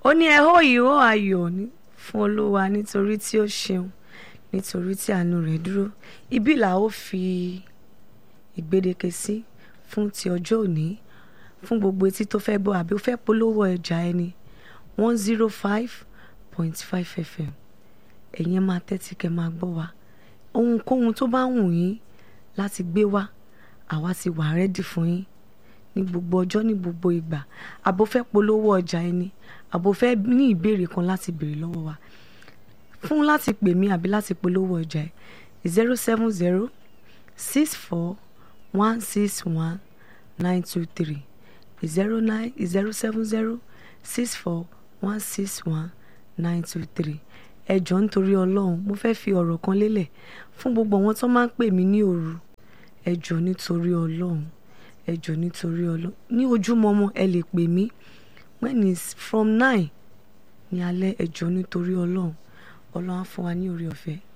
ó ní ẹ hó ìhó ayọ̀ ní- fún olúwa nítorí tí ó ṣeun nítorí tí àánú rẹ̀ dúró ibi là ó fi ìgbédeke sí fún ti ọjọ́ òní fún gbogbo etí tó fẹ́ gbọ́ àbí ó fẹ́ polówó ọjà ẹni one zero five point five fm ẹ̀yin máa tẹ́tí kẹ́ máa gbọ́ wa ohunkóhun tó bá wù yín láti gbé wá àwa ti wà rẹ́dì fún yín ní gbogbo ọjọ́ ní gbogbo ìgbà àbò fẹ́ polówó ọjà ẹni àbò fẹ́ ní ìbéèrè kan láti béèrè lọ́wọ́ wa fún láti pè mí àbí láti polówó ọjà ẹ zero seven zero six four one six one nine two three zero nine zero seven zero six four one six one nine two three ẹ jọ̀ọ́ nítorí ọlọ́run mo fẹ́ fi ọ̀rọ̀ kan lélẹ̀ fún gbogbo àwọn tó máa ń pè mí ní òru ẹ jọ̀ọ́ nítorí ọlọ́run ẹ jọ̀ọ́ nítorí ọlọ́run ní ojúmọmọ ẹ lè pè mí when it's from nine ní alẹ́ ẹ jọ̀ọ́ nítorí ọlọ́run ọlọ́run á fún wa ní oore ọ̀fẹ́